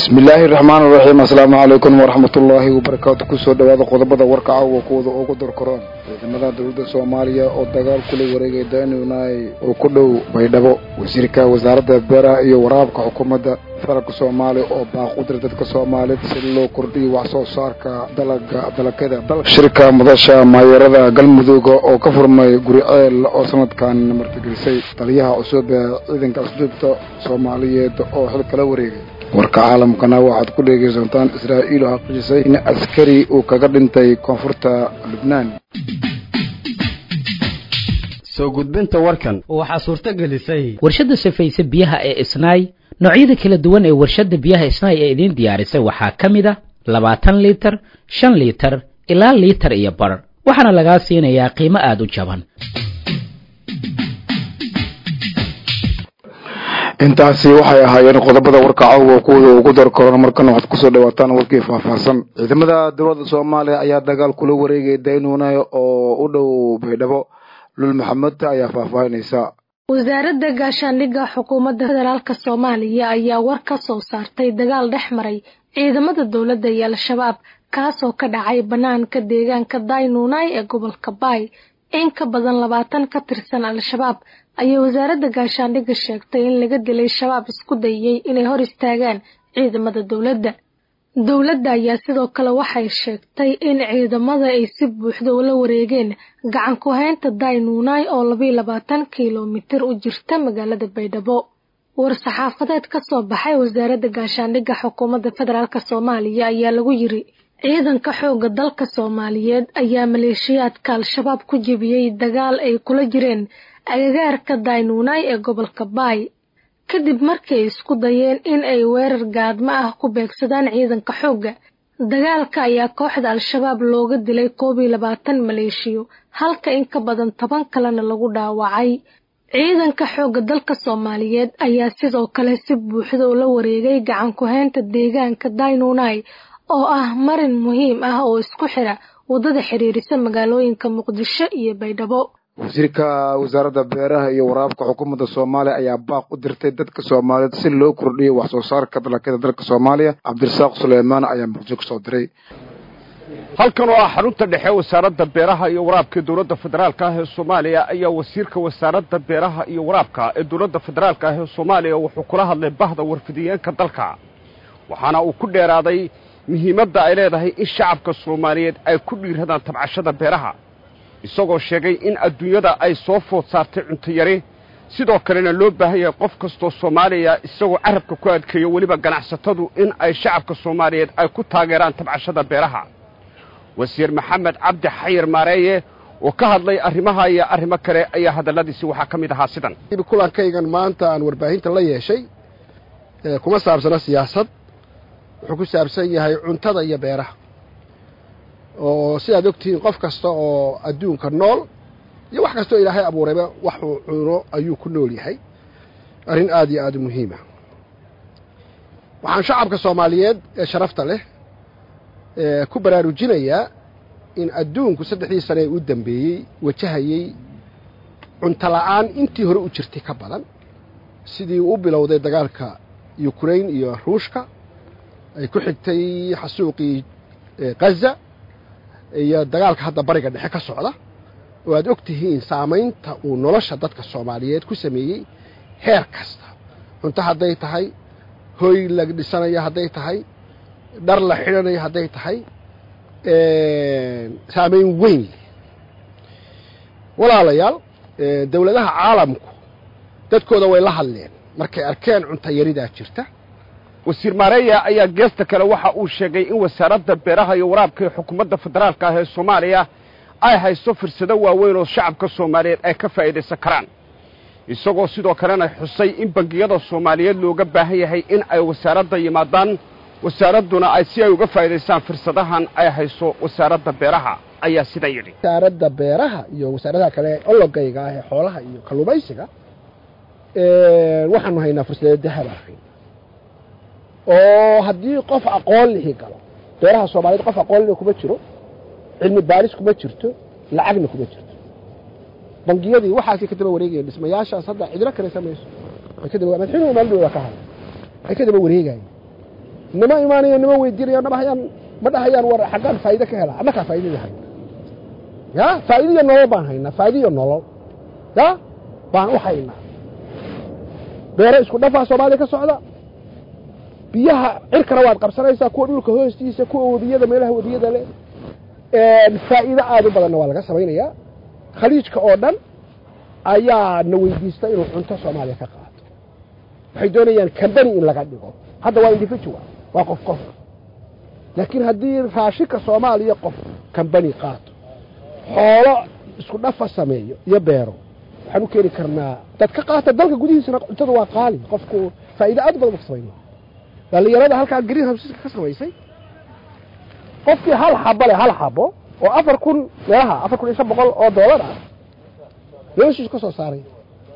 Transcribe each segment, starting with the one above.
bismillaahi raxmaan raxiim assalaamu calaykum waraxmatullaahi wabarakaatu kusoo dhawaada qodobada warka caawa kuwada ugu dorkoraan ciidamada dowladda soomaaliya oo dagaal kula wareegay daanunay oo ku dhow baydhabo wasiirka wasaaradda beeraha iyo waraabka xukuumadda federaalka soomaaliya oo baaq u diray dadka soomaaliyed si loo kordhiyo wax soo saarka dalaga dalakada shirka madasha maayeerada galmudug oo ka furmay guri ceel oo sanadkan martigelisay taliyaha cusub ee ciidanka asduubta soomaaliyeed oo xil kala wareegay warka caalamkana waxaad ku dhegaysantaan israa'iil oo xaqiijisay in askari uu kaga dhintay koonfurta lubnaan soo gudbinta warkan waxaa suurto gelisay warshadda safayse biyaha ee isnaay noocyada kala duwan ee warshadda biyaha isnaay ee idiin diyaarisay waxaa ka mid a labaatan liitar shan liitar ilaa liitar iyo bar waxaana lagaa siinayaa qiimo aada u jaban intaasi waxay ahaayeen qodobada warka caawa kuwada ugu dar korona markana waxaad kusoo dhawaataan warkii faahfaahsan ciidamada dowladda soomaaliya ayaa dagaal kula wareegay daynunay oo u dhow baydhabo lul maxamed ayaa faahfaahinaysa wasaaradda gaashaandhigga xukuumadda federaalk soomaaliya ayaa war ka soo saartay dagaal dhex maray ciidamada dowladda iyo al-shabaab kaasoo ka dhacay bannaanka deegaanka daynunay ee gobolka baay in ka badan labaatan ka tirsan al-shabaab ayay wasaaradda gaashaandhigga sheegtay in laga dilay shabaab isku dayay inay hor istaagaan ciidamada dowladda dowladda ayaa sidoo kale waxay sheegtay in ciidamada ay si buuxda ula wareegeen gacan ku haynta daynunay oo labayo labaatan kilomitir u jirta magaalada baydhabo war-saxaafadeed ka soo baxay wasaaradda gaashaandhigga xukuumadda federaalk soomaaliya ayaa lagu yiri ciidanka xoogga dalka soomaaliyeed ayaa maleeshiyaadka al-shabaab ku jebiyey dagaal ay kula jireen agagaarka daynunay ee gobolka baay kadib markii ay isku dayeen in ay weerar gaadmo ah ku beegsadaan ciidanka xoogga dagaalka ayaa kooxda al-shabaab looga dilay koob iyo labaatan maleeshiyo halka in ka badan toban kalena lagu dhaawacay ciidanka xoogga dalka soomaaliyeed ayaa sidoo kale si buuxda ula wareegay gacan ku-haynta deegaanka daynunay oo ah marin muhiim ah oo isku xira waddada xiriirisa magaalooyinka muqdisho iyo baydhabo wasiirka wasaaradda beeraha iyo waraabka xukuumadda soomaaliya ayaa baaq u dirtay dadka soomaaliyeed si loo kordhiyo wax soo saarka dalakada dalka soomaaliya cabdirasaaq suleymaan ayaa muqdisho kasoo diray halkan oo ah xarunta dhexe wasaaradda beeraha iyo waraabka ee dowladda federaalka ah ee soomaaliya ayaa wasiirka wasaaradda beeraha iyo waraabka ee dowladda federaalka ah ee soomaaliya wuxuu kula hadlay bahda warfidiyeenka dalka waxaana uu ku dheeraaday muhiimadda ay leedahay in shacabka soomaaliyeed ay ku dhiiradaan tabcashada beeraha isagoo sheegay in adduunyada ay soo food saartay cunto yari sidoo kalena loo baahan yahay qof kastoo soomaaliya isagoo carabka ku adkeeyo weliba ganacsatadu in ay shacabka soomaaliyeed ay ku taageeraan tabcashada beeraha wasiir maxamed cabdi xayir maareeye oo ka hadlay arrimaha iyo arrimo kale ayaa hadalladiisi waxaa ka mid ahaa sidan kulankaygan maanta aan warbaahinta la yeeshay kuma saabsana siyaasad wuxuu ku saabsan yahay cuntada iyo beeraha oo sidaad ogtihiin qof kasta oo adduunka nool iyo wax kastoo ilaahay abuurayba waxuu cuno ayuu ku nool yahay arrin aad iyo aad u muhiima waxaan shacabka soomaaliyeed ee sharafta leh ku baraarujinayaa in adduunku saddexdii sane ee u dambeeyey wajahayey cunto la'aan intii hore u jirtay ka badan sidii u bilowday dagaalka yukrain iyo ruushka ay ku xigtay xasuuqii ghaza iyo dagaalka hadda bariga dhexe ka socda oo aad og tihiin saamaynta uu nolosha dadka soomaaliyeed ku sameeyey heer kasta cunto hadday tahay hoy la dhisanayo hadday tahay dhar la xidhanayo hadday tahay saamayn weyn leh walaalayaal dowladaha caalamku dadkooda way la hadleen markay arkeen cunto yaridaa jirta wasiir maareeya ayaa geesta kale waxa uu sheegay in wasaaradda beeraha iyo waraabka ee xukuumadda federaalka ah ee soomaaliya ay haysto fursado waaweyn oo shacabka soomaaliyeed ay ka faa'iidaysan karaan isagoo sidoo kalena xusay in bangiyada soomaaliyeed looga baahan yahay in ay wasaaradda yimaadaan wasaaradduna ay si ay uga faa'iidaystaan fursadahan ay hayso wasaaradda beeraha ayaa sida yidhi wasaaradda beeraha iyo wasaaradaha kale ologayga ah ee xoolaha iyo kalluumaysiga waxaanu haynaa fursado dahab ahayn oo haddii qof aqoon lihi galo beeraha soomaaliyeed qof aqoon lihi kuma jiro cilmi baaris kuma jirto lacagna kuma jirto bangiyadii waxaasay ka daba wareegayeen dhismayaashaas hadda cidlo kale samayso ay ka daba madaxweynuhu maalin dhowda ka hadlay ay ka daba wareegayeen nima imaanayo nima weydiinayo nama hayaan ma dhahayaan war xaggaan faa'iide ka helaa annakaa faa'iidadii hayna ya faa'iida iyo nolol baan haynaa faa'iida iyo nolol ya baan u haynaa beero isku dhafaa soomaaliya ka socda biyaha cirkana waad qabsanaysaa kuwa dhulka hoostiisa kuwa webiyada meelaha webiyada leh faa'iido aada u badanna waa laga samaynayaa khaliijka oo dhan ayaa na weydiista inuu cunto soomaaliya ka qaato waxay doonayaan cambany in laga dhigo hadda waa individual waa qof qof laakiin haddii raashinka soomaaliya qof cambany qaato xoolo isku dhafa sameeyo iyo beero waxaan u keeni karnaa dad ka qaata dalka gudihiisana cuntada waa qaali qofku faa'iido aad u badan ka samayna dhallinyarada halkaa green houseska ka samaysay qofkii hal xabo leh hal xabo oo afar kun meelaha afar kun iyo shan boqol oo doolar ah noloshiisu ka soo saaraya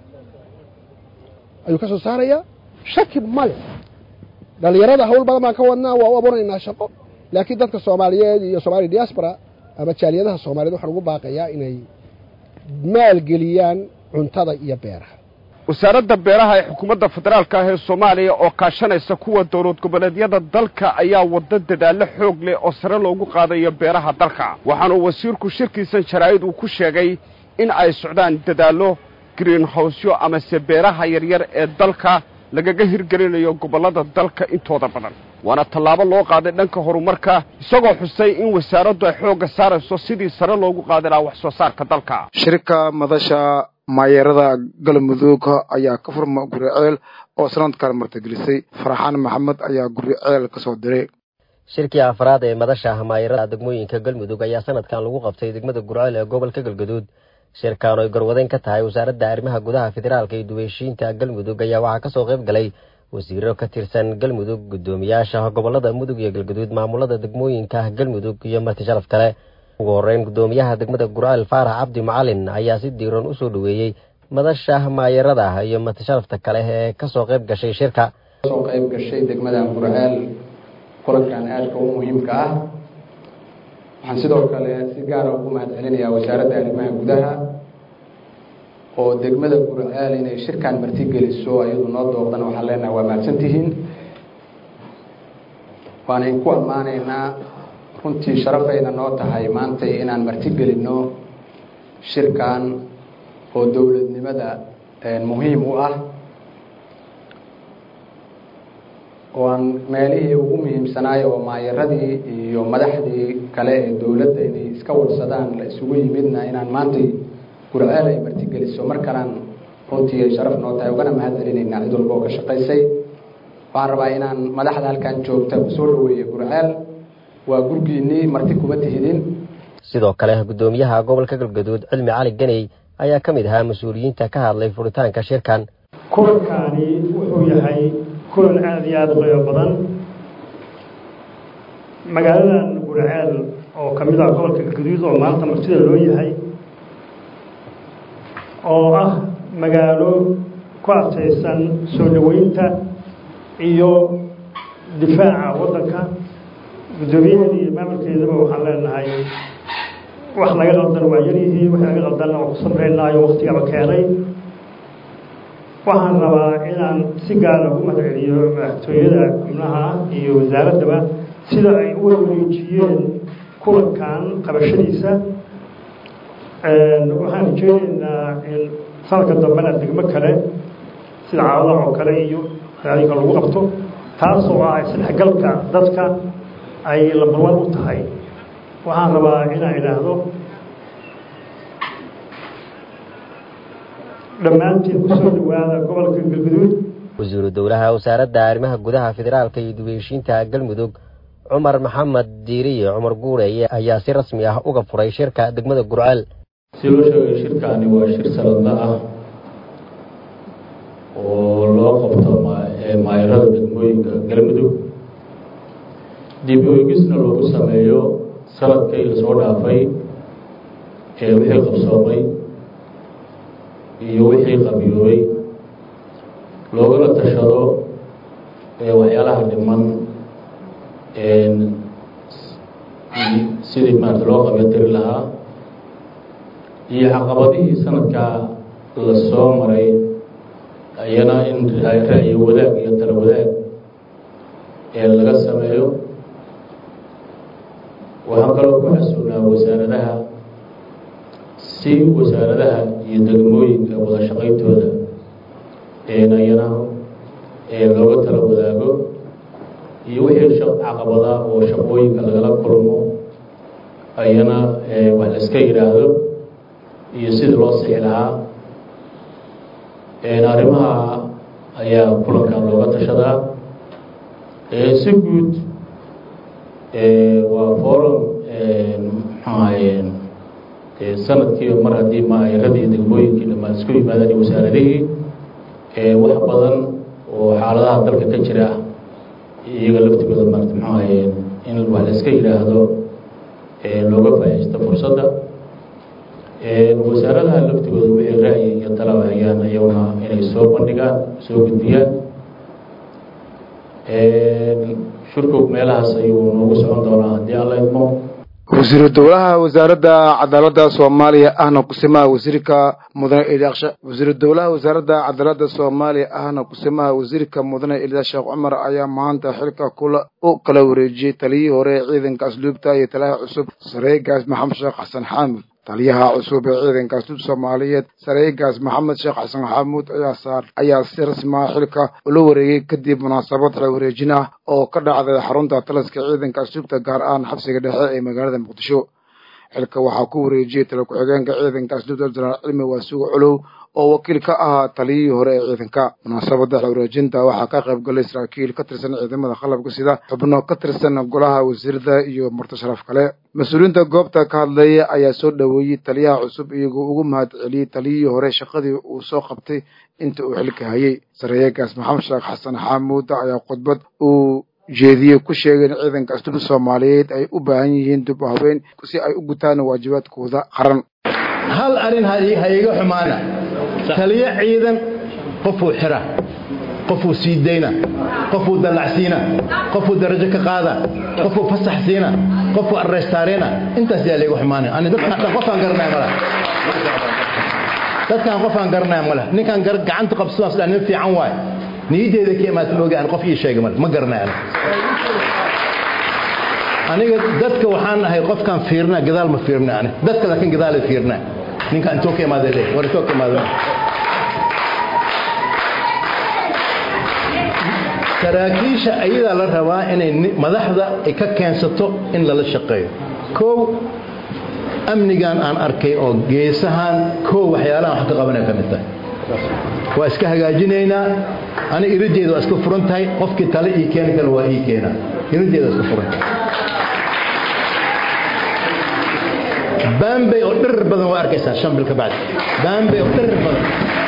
ayuu ka soo saarayaa shaki male dhallinyarada hawl badan baan ka wadnaa waa u abuuraynaa shaqo laakiin dadka soomaaliyeed iyo somaaliya diaspora ama jaaliyadaha soomaaliyed waxaan ugu baaqayaa inay maalgeliyaan cuntada iyo beeraha wasaaradda beeraha ee xukuumadda federaalka ah ee soomaaliya oo kaashanaysa kuwa dowlad goboleedyada dalka ayaa wadda dadaallo xoog leh oo sare loogu qaadayo beeraha dalka waxaanuu wasiirku shirkiisan jaraa'id uu ku sheegay in ay socdaan dadaallo greenhowsyo amase beeraha yaryar ee dalka lagaga hirgelinayo gobollada dalka intooda badan waana tallaabo loo qaaday dhanka horumarka isagoo xusay in wasaaraddu ay xoogga saarayso sidii sare loogu qaadi lahaa wax soo saarka dalka shirka madasha maayeerada galmudug ayaa ka furma guriceel oo sanadkan martigelisay faraxaan maxamed ayaa guriceel ka soo diray shirkii afraad ee madasha maayeerada degmooyinka galmudug ayaa sanadkan lagu qabtay degmada gurceel ee gobolka galgaduud shirkan oy garwadeyn ka tahay wasaaradda arrimaha gudaha federaalka iyo duweyshiinta galmudug ayaa waxaa kasoo qayb galay wasiiro ka tirsan galmudug guddoomiyaasha gobolada mudug iyo galgaduud maamulada degmooyinka galmudug iyo marti sharaf kale ugu horeyn guddoomiyaha degmada gurceel faarax cabdi macalin ayaa si diiran usoo dhoweeyey madasha maayarada iyo marti sharafta kale ee kasoo qayb gashay shirka soo qayb gashay degmada gurceel kulankan aadka u muhiimka ah waxaan sidoo kale si gaara ugu mahad celinayaa wasaaradda arrimaha gudaha oo degmada gurceel inay shirkan martigeliso ayadu noo dooqdana waxaan leenahay waa mahadsantihiin waanayn ku ammaanaynaa runtii sharafayna noo tahay maantay inaan martigelinno shirkan oo dowladnimada muhiim u ah oo aan meelihii ugu muhiimsanaay oo maayaradii iyo madaxdii kale ee dowladda inay iska warsadaan la isugu yimidna inaan maantay gurceel ay martigeliso mar kalaan runtii ay sharaf noo tahay ugana mahad celinaynaa cid walba oo ka shaqaysay waxaan rabaa inaan madaxda halkan joogta kusoo dhaweeya gurceel waa gurgiinii marti kuma tihidin sidoo kale guddoomiyaha gobolka galgaduud cilmi cali ganey ayaa ka mid ahaa mas-uuliyiinta ka hadlay furitaanka shirkan kulankaani wuxuu yahay kulan aada iyo aada u qiimo badan magaaladan gurceel oo ka mid ah gobolka galgaduud oo maanta martida loo yahay oo ah magaalo ku adkaysan soo dhoweynta iyo difaaca waddanka guddoomiyaheeda iyo maamulkeedaba waxaan leenahay wax laga qaldan waa yaryihiin wax laga qaldanna waa ku samreynaayo waktigaba keenay waxaan rabaa inaan si gaara ugu mahad celiyo madaxtooyada xubnaha iyo wasaaraddaba sida ay u wareejiyeen kulankan qabashadiisa waxaan rajeyneynaa in sanadka dambena degmo kale sida caawadaha oo kale iyo magaalooyinka lagu qabto taasoo ah isdhexgalka dadka ay lambarwan u tahay waxaan rabaa inaan idhaahdo dhammaantiin kusoo dhawaada gobolka galguduud wasiiru dowlaha wasaaradda arrimaha gudaha federaalka iyo duweyshiinta galmudug cumar maxamed diiriye cumar guureye ayaa si rasmi ah uga furay shirka degmada gurceel si loo sheegay shirkaani waa shir sanadla ah oo loo qabto maayarada degmooyinka galmudug dib u-eegisna loogu sameeyo sanadkii lasoo dhaafay ee wixii qabsoomay iyo wixii qabiyoobay loogana tashado waxyaalaha dhiman sidii maarata loo qabyo tiri lahaa iyo caqabadihii sanadkaa la soo maray ayana in ra'yo wadaag iyo tala wadaag laga sameeyo waxaan kaloo ku xasuunaa wasaaradaha si wasaaradaha iyo degmooyinka wada shaqayntooda ayana looga tala wadaago iyo wixii caqabada oo shaqooyinka lagala kulmo ayana wax la iska yidhaahdo iyo sidii loo sixi lahaa arrimaha ayaa kulankan looga tashadaa si guud waa forum maxaahaye sanadkiiba mar haddii maayaradii degmooyinkii dhamaan isku yimaadaan iyo wasaaradihii wax badan oo xaaladaha dalka ka jira iyaga laftigooda maarata maxaahaye in wax la iska yidhaahdo looga faa'iidaysto fursadda wasaaradaha laftigooda wixii ra'yi iyo talaba hayaan iyaguna inay soo bandhigaan soo gudbiyaan shurkog meelahaas ayuu noogu socon doonaa haddii alla idmo wasiiru dowlaha wasaaradda cadaaladda soomaaliya ahna kusimaha wasiirka mudane eliaksha wasiiru dowlaha wasaaradda cadaaladda soomaaliya ahna kusimaha wasiirka mudane eliya sheekh cumar ayaa maanta xilka kula u kala wareejiyey taliyihii hore ee ciidanka asluubta iyo taliyaha cusub sareegaas maxamed sheekh xasan xaamud taliyaha cusub ee ciidanka asluub soomaaliyeed sareegaas maxamed sheekh xasan xamuud ayaa ayaa si rasmaa xilka ula wareegay kadib munaasabad xil wareejin ah oo ka dhacday xarunta taliska ciidanka asluubta gaar ahaan xabsiga dhexe ee magaalada muqdisho xilka waxaa ku wareejiyey tala ku-xigeenka ciidanka asluubta jenaraal cilmi waasugo colow oo wakiil ka ahaa taliyihii hore ee ciidanka munaasabadda xil wareejinta waxaa ka qayb galay saraakiil ka tirsan ciidamada qalabka sida xubno ka tirsan golaha wasiirada iyo marti sharaf kale mas-uuliyiinta goobta ka hadlaya ayaa soo dhoweeyey taliyaha cusub iyagoo ugu mahad celiyey taliyihii hore shaqadii uu soo qabtay inta uu xilka hayay sareeyagaas maxamed sheekh xasan xaamuud ayaa khudbad uu jeediyey ku sheegay in ciidanka asluubta soomaaliyeed ay u baahan yihiin dib u habeen si ay u gutaan waajibaadkooda qaran hal arrin ha iga xumaana taliyo ciidan qofuu xira qofuu sii dayna qofuu dallacsiina qofuu darajo ka qaada qofuu fasax siina qofuu arrestaarena intaas yaa laygu xumaanaya ani dadkan qofaan garanaya mala dadkan qofaan garanaya male ninkaan gacanta qabsadaan sida nin fiican waay niyaddeeda ka imaata mooga aan qof ii sheega male ma garanaya aniga dadka waxaan ahay qofkaan fiirna gadaal ma fiirna ani dadka laakiin gadaalay fiirna ninka intoo ka imaada le war intoo ka imaada saraakiisha ayadaa la rabaa inay madaxda ay ka keensato in lala shaqeeyo kow amnigan aan arkay oo geesahan kow waxyaalahan wax ka qabanay ka mid tahay waa iska hagaajinaynaa ani irideeda waa iska furan tahay qofkii tale ii keeni kale waa ii keenaa irideeda waa iska furan bambay oo dhirir badan waa arkaysaa shan bil ka bacdi bambay oo dhirir badan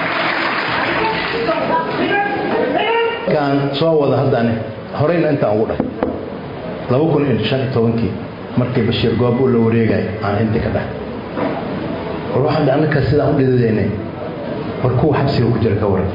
kaan soo wada haddaan horeyna intaan ugu dhahay laba kun iyo shan iyo tobankii markii bashiir goob uu la wareegay aan intii ka dhahay war waxaan annaka sidaan u dhidadaynay war kuwa xabsiga ku jira ka waran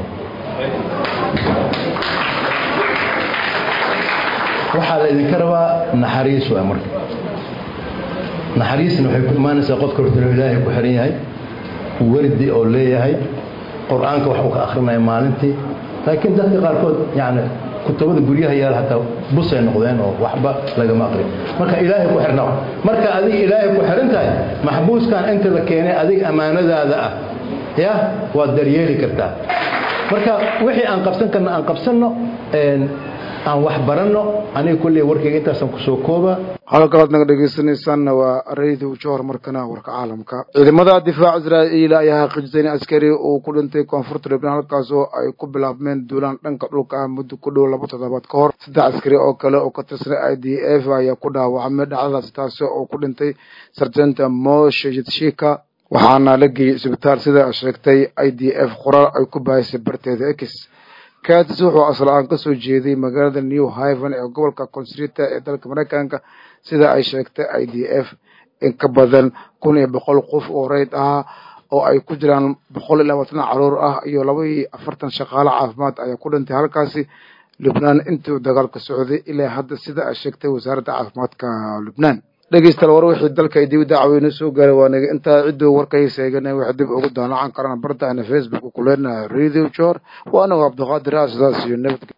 waxaa la idinka rabaa naxariis waa marka naxariisna waxay ku imaanaysaa qofka hortalo ilaahay ku xiran yahay wardi oo leeyahay qur-aanka wax uu ka akrinaya maalintii laakiin dadka qaarkood yani kutubada guryaha yaala hataa busay noqdeen oo waxba lagama aqrin marka ilaahay ku xirna marka adiga ilaahay ku xiran tahay maxbuuskan inta la keenay adiga ammaanadaada ah ya waad daryeeli kartaa marka wixii aan qabsan karna aan qabsanno aan wax baranno aniga kulley warkayga intaasaan kusoo kooba halkalaad naga dhegaysanaysaanna waa radio johor markana warka caalamka ciidamada difaac israa'iil ayaa xaqiijisay in askari uu ku dhintay koonfurta libnaan halkaasoo ay ku bilaabmeen duulaan dhanka dhulka ah muddo ku dhow laba toddobaad ka hor saddex askari oo kale oo ka tirsan i d f ayaa ku dhaawacmay dhacdadaasi taasi oo ku dhintay sarjanta moshe yidshika waxaana la geeyey isbitaal sida sheegtay i d f qoraal ay ku bahaysay barteeda x katis wuxuu asal-aan ka soo jeeday magaalada new hiven ee gobolka consrita ee dalka maraykanka sida ay sheegtay i d f in ka badan kun iyo boqol qof oo reyd ah oo ay ku jiraan boqol iyo labaatan caruur ah iyo laba iyo afartan shaqaale caafimaad ayaa ku dhintay halkaasi lubnaan intuu dagaalka socday ilaa hadda sida ay sheegtay wasaaradda caafimaadka lubnaan dhegeystayaal war wixii dalka ay dib dacweyne soo gaaray waa naga intaa cidduu warkay seegana wax dib ugu daanacan karaan bartaana facebook ku leenahay radio jor waa anagu cabdiqaadir ah sidaas iyo nabad